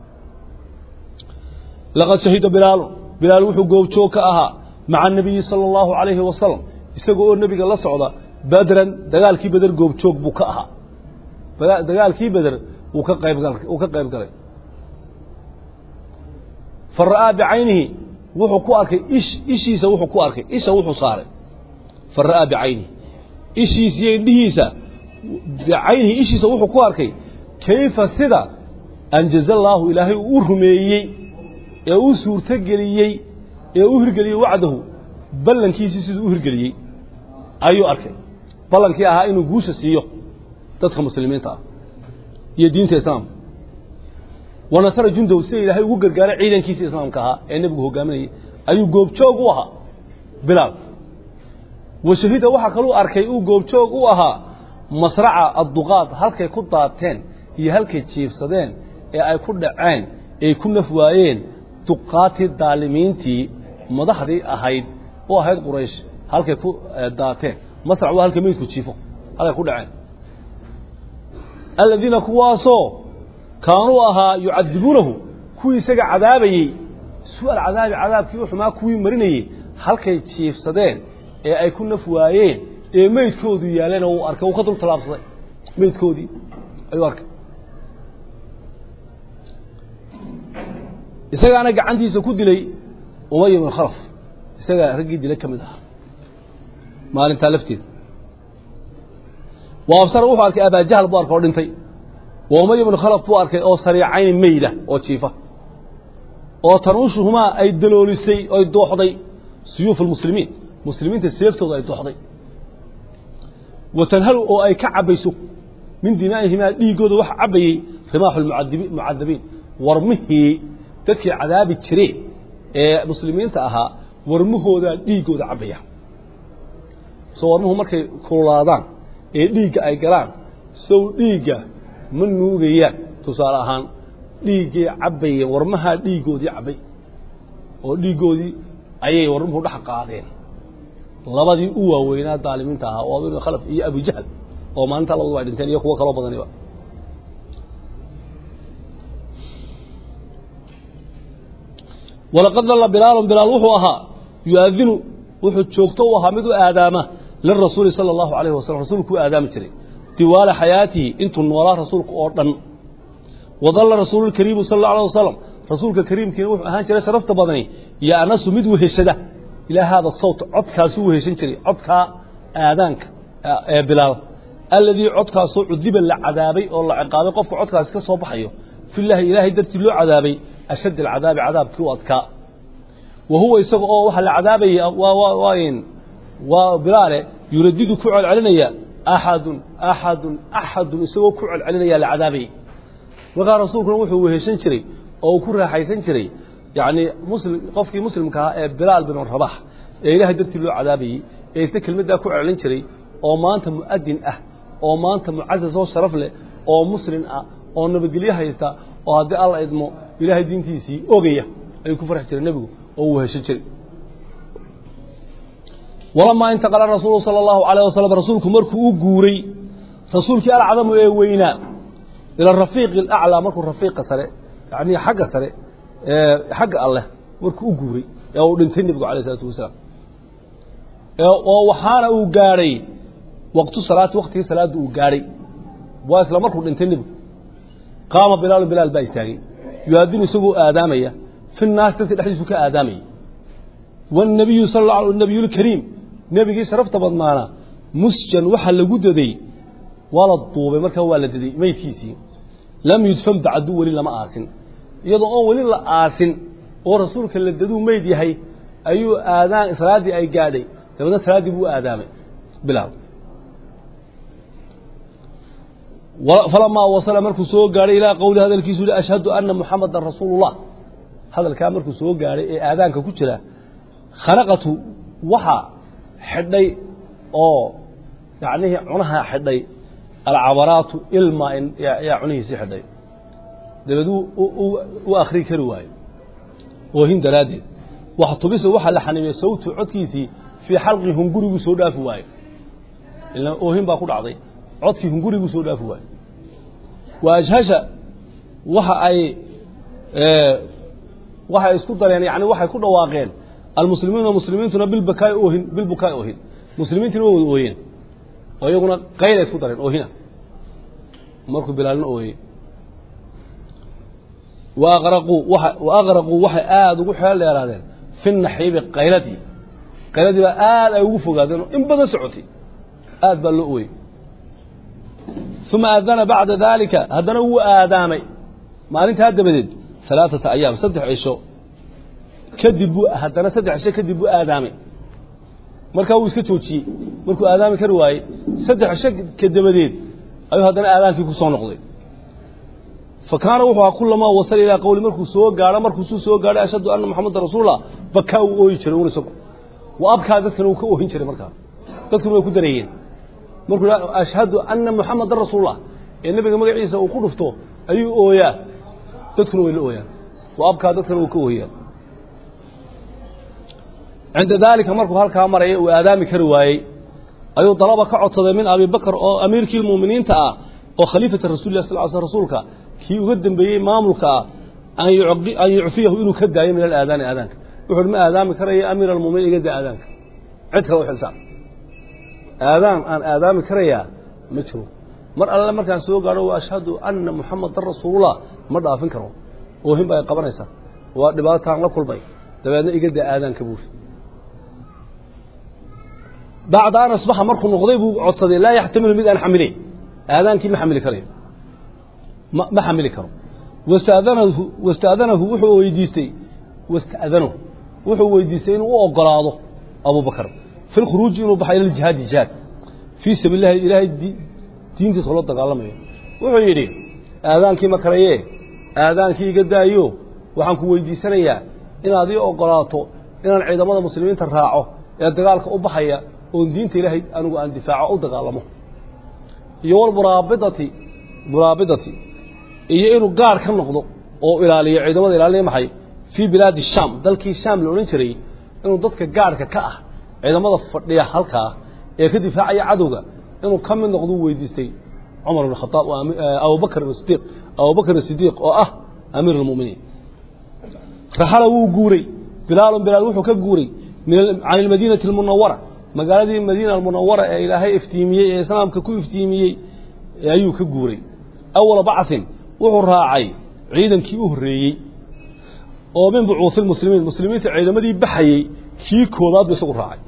Speaker 1: laqad shahida bilaalu bilaal wuxuu goobjoog ka ahaa maca anabiyi sala allahu calayhi wasalam isaga oo nebiga la socda badran dagaalkii beder goobjoog buu ka ahaa dagaalkii beder wuu ka qayb uu ka qayb galay fa ra'aa bicaynihi wuxuu ku arkay ish ishiisa wuxuu ku arkay isha wuxuu saaray fa ra'aa bicaynihi ishiisa iyo indhihiisa bicaynihi ishiisa wuxuu ku arkay kayfa sida anjaza allaahu ilaahay uu u rumeeyey ee u suurtogeliyey ee u hirgeliyey wacdahu ballankiisii siduu u hirgeliyey ayuu arkay ballankii ahaa inuu guusha siiyo dadka muslimiinta ah iyo diinta islaamka wa nasara jundahu sida ilaahay ugu gargaaray ciidankiisa islaamka ahaa ee nebigu hogaaminayay ayuu goobjoog u ahaa bilaal wa shahida waxaa kaluu arkay uu goobjoog u ahaa masraca adduqaad halkay ku daateen iyo halkay jiifsadeen ee ay ku dhaceen ay ku naf waayeen duqaatii daalimiintii madaxdii ahayd u ahayd quraysh halkay ku daateen masrac waa halka meydku jiifo halkay ku dhaceen aladiina kuwaasoo kaanuu ahaa yucadibuunahu kuwii isaga cadaabayey su-al cadaabi cadaabkii u xumaa kuwii marinayey halkay jiifsadeen ee ay ku naf waayeen ee meydkoodu yaalena uu arkay uu ka dul tallaabsaday meydkoodii ayuu arkay isagaana gacantiisa ku dilay umay ibn khalaf isagaa raggii dilay ka mid ahaa maalintaa lafteeda wa absara wuxuu arkay abaajahal buu arkay oo dhintay wa umay ibnu khalaf buu arkay oo sariicayni meyda oo jiifa oo tanuushuhumaa ay daloolisay oy dooxday suyuuf almuslimiin muslimiinta seeftooda ay dooxday wa tanhalu oo ay ka cabbayso min dimaa'ihimaa dhiiggooda waxa cabbayey rimaaxu lmucadabiin warmihii dadkii cadaabi jireen ee muslimiinta ahaa warmahoodaa dhiiggooda cabbaya soo warmuhu markay kululaadaan ee dhiigga ay galaan sow dhiigga ma nuugayaan tusaale ahaan dhiiggay cabbayeen warmahaa dhiiggoodii cabbay oo dhiiggoodii ayay warmuhu dhex qaadeen labadii u waaweynaa daalimiinta ahaa oo abin khalaf iyo abujahal oo maalintaa labadu ay dhinteen iyo kuwo kaloo badaniba walaqad dalla bilaalun bilaal wuxuu ahaa yu'aadinu wuxuu joogto u ahaa mid u aadaama lirasuuli sala allahu alayhi wasalam rasuulku u aadaami jiray diwaala xayaatihi intuu noolaa rasuulka oo dhan wadalla rasuululkariimu sala allahu alay wasalam rasuulka kariimkiina wuxuu ahaan jiray sharafta badani iyo anasu mid weheshada ilaa haada sawt codkaasuu weheshan jiray codkaa aadaanka ee bilaal alladii codkaasoo cudiba la cadaabay oo la ciqaabay qofka codkaasi ka soo baxayo filaahi ilaahay dartii loo cadaabay ashadd alcadaabi cadaabkii u adkaa wa huwa isaga oo waxaa la cadaabayay waa bilaale yuradidu ku celcelinaya axadun axadun axadun isagoo ku celcelinaya la cadaabayay markaa rasuulkuna wuxuu weheshan jiray oo uu ku raaxaysan jiray yacni muslim qofkii muslimka ahaa ee bilaal bin rabax ee ilaahay dartii loo cadaabayey ee isna kelmaddaa ku celcelin jiray oo maanta mu'adin ah oo maanta mucasas oo sharaf leh oo muslim ah oo nabadgelyo haysta oo haddii alla idmo ilaahay diintiisii ogaya ayuu ku farxi jiray nebigu oo uu heshan jiray walamaa intaqala rasuulu sala allahu alayh wasalam rasuulku markuu u guuray rasuulkii alcadamu ee weynaa ila rafiiqi alaclaa markuu rafiiqa sare yacnii xagga sare ee xagga alleh markuu u guuray ee uu dhintay nebigu alayh isalaatu wasalaam oo waxaana uu gaadhay waqtu salaati waktigii salaadda uu gaadhay waa isla markuu dhintay nebigu qaama bilaalu bilaal baa istaagay yuaadinu isagoo aadaamaya fi naas dadka dhexdiisu ka aadaamaya wاnabiyu sal nabiyulkariim nebigii sharafta badnaana musjan waxaa lagu daday waa la duubay markaa waa la daday meydkiisii lam yudfan bacdu weli lama aasin iyadoo oon weli la aasin oo rasuulka la daduu meyd yahay ayuu aadaan salaaddii ay gaadhay dabeedna salaaddii buu aadaamay bilaal falamaa wasala markuu soo gaadhay ilaa qowli hadalkiisu yihi ashhadu ana muxamadan rasuulu اllah hadalkaa markuu soo gaadhay ee aadaanka ku jira khanaqatu waxaa xidhay oo yacnihii cunaha xidhay alcabaraatu ilma yaa cunihiisii xidhay dabeed u akhrii kari waayo oohin daraaddeed wax tubisa waxaa la xaniimiyey sawtu codkiisii fii xalqi hunguriguu soo dhaafi waayo ila oohin baa ku dhacday codkii hunguriguu soo dhaafi waayo wa ajhasha waxa ay waxay isku dareen yani waxay ku dhawaaqeen almuslimiina muslimiintuna bilbakaai oohin bilbukaai oohin muslimiintina waa wada ooyeen oo iyaguna qayla isku dareen oohina markuu bilaalna ooyey wa aqraquu waa wa aqraquu waxay aada ugu xeel dheeraadeen fi naxiibi qayladii qayladii baa aad ay ugu fogaadeen oo in badan socotay aad baa loo ooyey uma aadana bacda daalika haddana wuu aadaamay maalintaa dabadeed alaaata ayaam saddex cisho kadib buu haddana saddex cisho kadib buu aadaamay markaa wuu iska joojiyey markuu aadaami kari waayey saddex shag ka dabadeed ayuu haddana aadaankii ku soo noqday fa kaana wuxuu ahaa kulamaa wasala ilaa qowli markuu soo gaadho markuusuu soo gaadhay ashhadu anna moxameda rasuulullah bakaa uu ooyi jiray un isagu wa abkaa dadkana uu ka oohin jiray markaa dadkuna way ku dareeyeen markuu ashhadu anna moxamedan rasuulullah ee nebiga magaciisa uu ku dhufto ayuu ooyaa dadkuna way la ooyaan wa abkaa dadkana uu ka oohiyaa cinda daalika markuu halkaa maraya uu aadaami kari waayey ayuu dalaba ka codsaday min abi bakr oo amiirkii muuminiinta ah oo khaliifata rasulilah sal sl rasuulka kii uga dembeeyey maamulka ah an yucfiyahu inuu ka daayo min alaadaani aadaanka wuxuuhi ma aadaami karayo amiir almuminiin iga daa aadaanka cid kale u xilsaan aadaan aan aadaami karayaa ma jiro mar alle markaan soo gaadho wa ashhadu anna muxamadan rasuulullah ma dhaafin karo oohin ba ay qabanaysaa waa dhibaataan la kulmay dabeedna iga daa aadaanka buuri bacda an asbaxa markuu noqday buu codsaday laa yaxtamilu mid aan xamileyn aadaankii ma xamili karayo ma xamili karo wastadanahu wastaadanahu wuxuu weydiistay wasta'danahu wuxuu weydiistay inuu u ogolaado abubakar fi lkhuruuji inuu baxo ila ljihaadi jihaad fii sabiil lahi ilaahay diintiisa loo dagaalamayo wuxuu yidhi aadaankii ma karaye aadaankii iga daayo waxaan ku weydiisanayaa inaad ii ogolaato inaan ciidamada muslimiinta raaco ee dagaalka u baxaya oon diinta ilaahay anigu aan difaaco u dagaalamo iyo walmuraabidati muraabidati iyo inuu gaar ka noqdo oo ilaaliyo ciidamada ilaalinaya maxay fii bilaadi shaam dalkii shaam la odhan jiray inuu dadka gaarhka ka ah ciidamada fadhiya halkaa ee ka difaacaya cadowga inuu ka mid noqdo u weydiistay cumar bn khaaab abubakr sidiiq abubakr sidiiq oo ah amiir almuminiin raxala wuu guuray bilaalun bilaal wuxuu ka guuray can ilmadiinati almunawara magaaladii madiina almunawara ee ilaahay iftiimiyey ee islaamka ku iftiimiyey ayuu ka guuray awala bacin wuxuu raacay ciidankii u horreeyey oo min bucuuhi lmuslimiin muslimiinta ciidamadii baxayey kii koobaad buu isagu raacay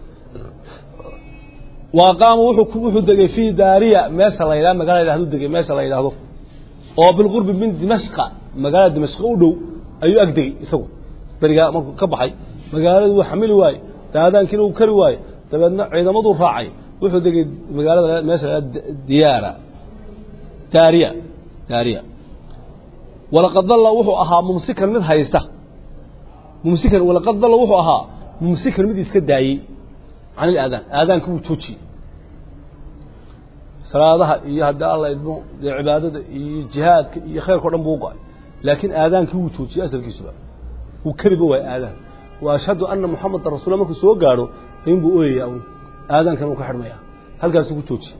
Speaker 1: wa qaama wuxuu degey fii daariya meesha la yidhahdo magala yidhahdo degey meesha la yidhaahdo oo bilqurbi min dimashqa magaalada dimashqa u dhow ayuu ag degey isagu berigaa markuu ka baxay magaaladu wuu xamili waaye daadaankiina uu kari waaye dabeedna ciidamaduu raacay wuxuu degey magaalada meesha la diyaara daariya daariya walaqad dalla wuxuu ahaa mumsikan mid haysta mumsikan walaqad dalla wuxuu ahaa mumsikan mid iska daayey can ilaadaan aadaanka wuu joojiyey salaadaha iyo haddii alla idmo dee cibaadada iyo jihaadka iyo khayrka o dhan buu go-ay laakiin aadaankii wuu joojiyey asalkiisuba wuu keliba waay aadaan wa ashhadu anna muxamadan rasuula markuu soo gaadho in buu ooyayaa un aadaankan uu ka xidhmaya halkaasuu ku joojiyey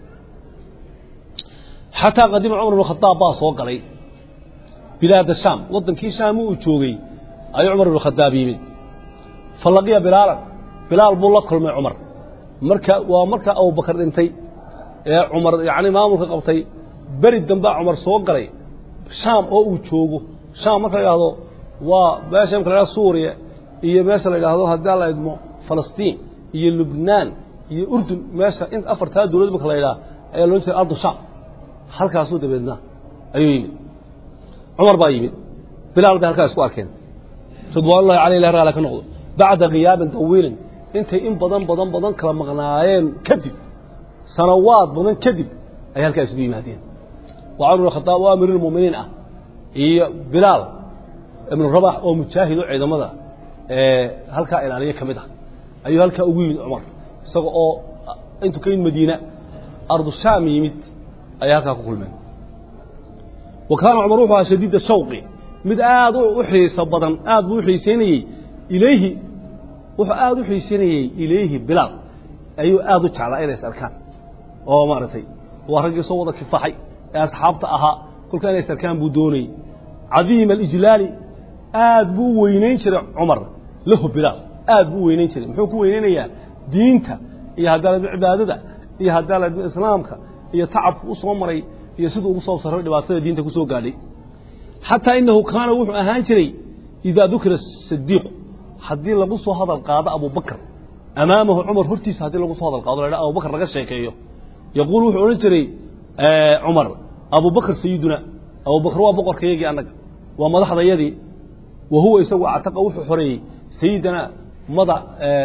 Speaker 1: xataa qadima cumar bn khadaab baa soo galay bilaada shaam waddankii shaam uu joogay ayuu cumar bn khadaab yimid fa laqiya bilaalan bilaal buu la kulmay cumar marka waa markaa abubakar dhintay ee cumar yacni maamulka qabtay beri dambaa cumar soo galay shaam oo uu joogo shaam marka la yidhahdo waa meesha imka la yhahdo suuriya iyo meesha la yidhaahdo haddii alla idmo falastiin iyo lubnaan iyo urdun meesha in afartaa dowlad marka la yidhaha ayaa loodhan jiray ardu shaam halkaasuu dabeedna ayuu yimid cumar baa yimid bilaal bay halkaa isku arkeen ridwaanullahi caleyh ilah raala ka noqdo bacda khiyaabin tawiilin intay in badan badan badan kala maqnaayeen kadib sanawaad badan kadib ay halkaa isugu yimaadeen waa cumar bin khadaab oo amiirulmu'miniin ah iyo bilaal ibnu rabax oo mujaahid oo ciidamada ee halkaa ilaaliye ka mid ah ayuu halkaa ugu yimid cumar isaga oo intuu ka yimid madiina ardu shaam yimid ayay halkaa ku kulmeen wa kaana cumar wuxuu ahaa shadiida shawqi mid aad u xiiso badan aad buu u xiiseynayey ilayhi wuxuu aad u xiiseynayey ilayhi bilaal ayuu aad u jeclaa inay is arkaan oo maaragtay waa raggii soo wada kifaxay ee asxaabta ahaa kolkaa inay is arkaan buu doonayey cadiima alijlaali aad buu u weynayn jiray cumar lahu bilaal aad buu u weynayn jiray muxuu ku weynaynayaa diinta iyo haddaaladmo cibaadada iyo haddaaladmo islaamka iyo tacabku u soo maray iyo siduu ugu soo sarray dhibaatada diinta ku soo gaadhay xataa inahu kaana wuxuu ahaan jiray idaa dukira sadiiqu haddii lagu soo hadal qaado abubakr amaamahu cumar hortiisa haddii lagu soo hadal qaado la abubakr laga sheekeeyo yaquul wuxuu odhan jiray cumar abubakr sayiduna abubakr waa boqorkayagii annaga waa madaxdayadii wa huwa isagu actaqa wuxuu xoreeyey sayidana mada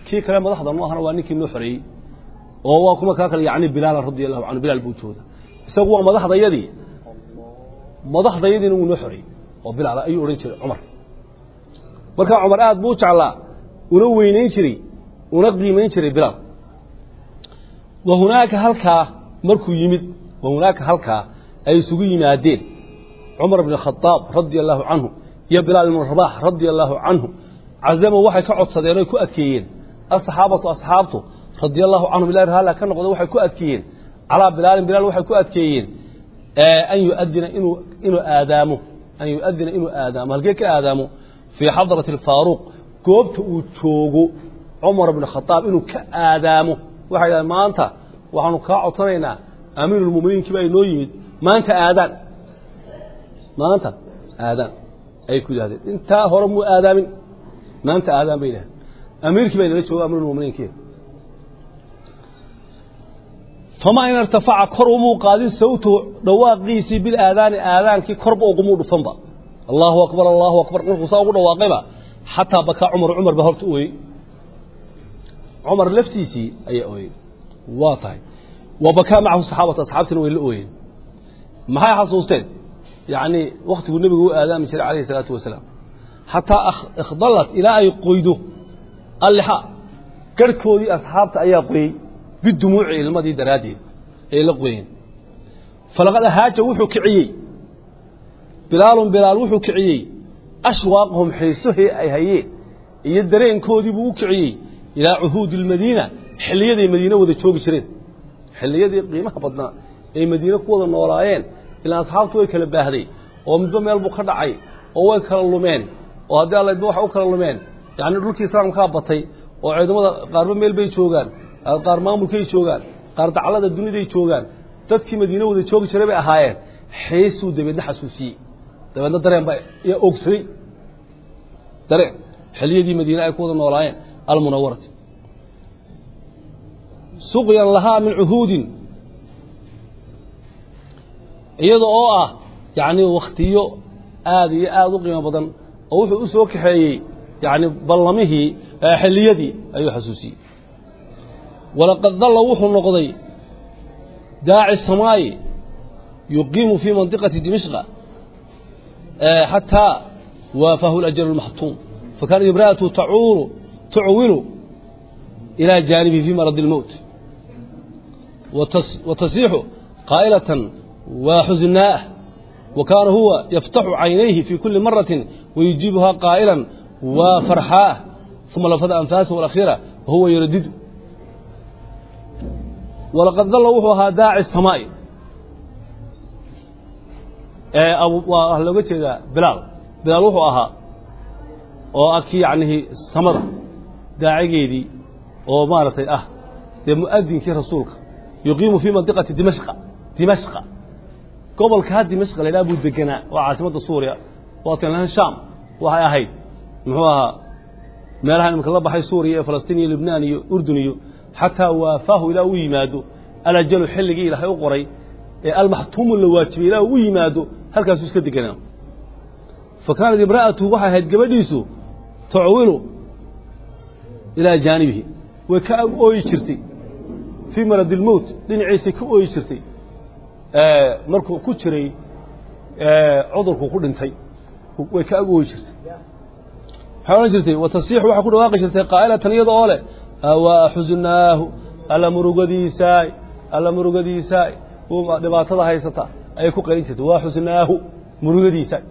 Speaker 1: kii kale madaxda nu ahana waa ninkii noo xoreeyey oo waa kuma kaa kale yacni bilaala radia allahu canhu bilaal buu jooda isagu waa madaxdayadii madaxdayadiina wuu noo xoreeyey oo bilaal ayuu odhan jiray cumar markaa cumar aad buu u jeclaa una weynayn jiray una qiimayn jiray bilaal wa hunaaka halkaa markuu yimid wa hunaaka halkaa ay isugu yimaadeen cumar bn khadaab radia allahu canhu iyo bilaal ibnu rabaax radia allahu canhu cazamo waxay ka codsadeen oy ku adkeeyeen asaxaabatu asxaabtu radia allahu canhum ilahi raalla ka noqda waxay ku adkeeyeen calaa bilaalin bilaal waxay ku adkeeyeen an yuadina inuu inuu aadaamo an yuadina inuu aadaamo halkee ka aadaamo fii xadrati alfaaruuq goobta uu joogo cumar bn khadaab inuu ka aadaamo waxay dhahdeen maanta waxaanu kaa codsanaynaa amiirulmuminiinkii baa inoo yimid maanta aadaan maanta aadaan ayay ku yidhahdeen intaa hore muu aadaamin maanta aadaan bay yidhahdeen amiirkii baa inala jooga amiirulmuminiinkii famaa in irtafaca kor umuu qaadin sawtuhu dhawaaqiisii bilaadaani aadaankii korba ugumuu dhufanba allahu akbar allahu akbar markuu saa ugu dhawaaqayba xataa bakaa cumar cumar ba horta ooyey cumar laftiisii ayaa ooyey waa tahay wa bakaa macahu saxaabatu asxaabtina way la ooyeen maxay xasuusteen yacni wakhtiguu nebigu u aadaami jiray calayhi isalaatu wasalaam xataa ikhdalat ilaa ay qoydo allixa garhkoodii asxaabta ayaa qoyey bidumuuci ilmadii daraaddeed ay la qoyeen falaqad ahaaja wuxuu kiciyey bilaalun bilaal wuxuu kiciyey ashwaaqahum xiisohii ay hayeen iyo dareenkoodii buu u kiciyey ilaa cuhuudi almadiina xilliyaday madiine wada joogi jireen xilliyadii qiimaha badnaa ay madiine ku wada noolaayeen ilaa asxaabtu way kala baahday oo midba meel buu ka dhacay oo way kala lumeen oo haddii allaydba waxay u kala lumeen yacni dhulkii islaamkaa batay oo ciidamada qaarba meel bay joogaan qaar maamulkay joogaan qaar daclada duniday joogaan dadkii madiine wada joogi jiray bay ahaayeen xiisuu dabeedna xasuusiyey dabeedna dareen baa yaa oogsaday dareen xilliyadii madiine ay ku wada noolaayeen almunawarati suqyan lahaa min cuhuudin iyada oo ah yacni wakhtiyo aada iyo aada u qiimo badan oo wuxuu u soo kaxeeyey yacni ballamihii xilliyadii ayuu xasuusiyey walaqad dalla wuxuu noqday daaci samaayi yuqiimu fii mandiqati dimishqa xataa waafahu اlajalu اlmaxtuum fakaanat imra'atu tacuuru tucwilu ilى jaanibihi fii maradi اlmowt watasiixu qaa'ilatan وحزناءه وكان هو يفتح عينيه في كل مرة ويجيبها قائلا وفرحاء ثم لفظ أنفاسه الأخيرة وهو يردد ولقد ظل وحوها داعي السماء أبو أهل وجه بلال بلال وحوها وأكي يعني السمرة داعي جيدي ومارتي أه دي مؤذن كي رسولك يقيم في منطقة دمشق دمشق gobolka ha dimashq la ydhaha buu deganaa waa caasimadda suuriya waatan shaam waxay ahayd muxuu ahaa meelaha imika la baxay suuriya iyo falastiin iyo libnaan iyo urdun iyo xataa waafaahu ilaa u yimaado alajalu xilligii ilaahay u qoray ee almaxtuumu la waajibay ilaa u yimaado halkaasuu iska deganaa fa kaanat imra'atuhu waxay ahayd gabadhiisu tacwilu ilaa jaanibihi way ka ooyi jirtay fii maradi lmowt dhinaciisay ka ooyi jirtay markuu ku jiray cudurku ku dhintay way ka agooyi jirtay waxay odhan jirtay watasiixu waxay ku dhawaaqi jirtay qaa'ilatan iyada oo leh awaa xusnaahu alla murugadiisaay alla murugadiisaay dhibaatada haysata ayay ku qaylin jirtay waa xusnaahu murugadiisaay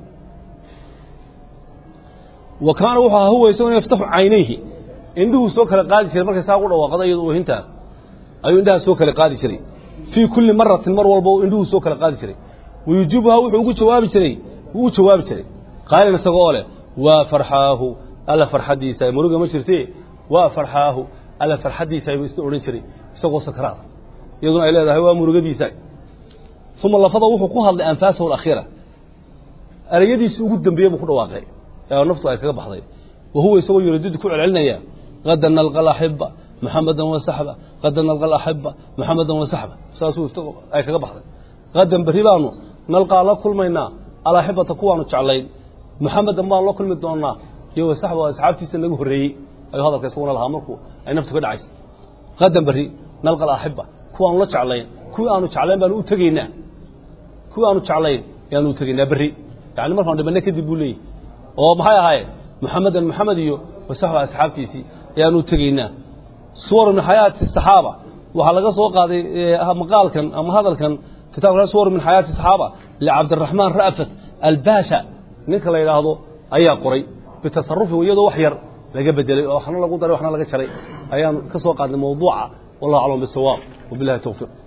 Speaker 1: wa kaana wuxuu ahaa huwa isagoo yaftaxu caynayhi indhuhuu soo kala qaadi jiray markay saa ugu dhawaaqada iyado oohintaa ayuu indhaha soo kala qaadi jiray fii kulli maratin mar walba indhuhu soo kala qaadi jiray wayujiibuhaa wuxuu ugu jawaabi jiray wuu u jawaabi jiray qaa'ilan isagoo leh waa farxaahu alla farxaddiisa muruga ma jirte waa farxaahu alla farxaddiisa buu isna odhan jiray isagoo sakaraada iyaduna ay leedahay waa murugadiisa uma lafada wuxuu ku hadlay anfaasahu alakhiira ereyadiisii ugu dambeeye buu ku dhawaaqay ee naftu ay kaga baxday wa huwa isagoo yuradidu ku celcelinaya qadan nalqa alaxiba محمدا وصحبه قد نلقى الأحبة محمدا وصحبه ساسو أي كذا بحث قد بريبانو نلقى الله كل منا الأحبة تكوانو تعلين محمدا ما الله كل مدونا يو صحبه وأصحابتي سنجو هري ayuu hadalka isaguna lahaa markuu ay naftu ka dhacaysa qadan berri nalqa alaaxiba kuwa aanu la jeclayn kuwii aanu jeclayn baanu u tegaynaa kuwii aanu jeclayn ayaanu u tegaynaa berri yani markaanu dhibanna kadib buu leeyahy oo maxay ahaayeen muxamedan moxamed iyo wasaxba asxaabtiisii ayaanu u tegaynaa suwar min xayaati saxaaba waxaa laga soo qaaday maqaalkan ama hadalkan kitabka suwar min xayaati saxaaba licabdiraxmaan ra'fat albasha ninka la yidhaahdo ayaa qoray bitasarufin iyadoo wax yar laga bedelay oo waxna lagu daray waxna laga jaray ayaan ka soo qaadnay mawduuca wallahu aclam bisawaab wabillahi towfiiq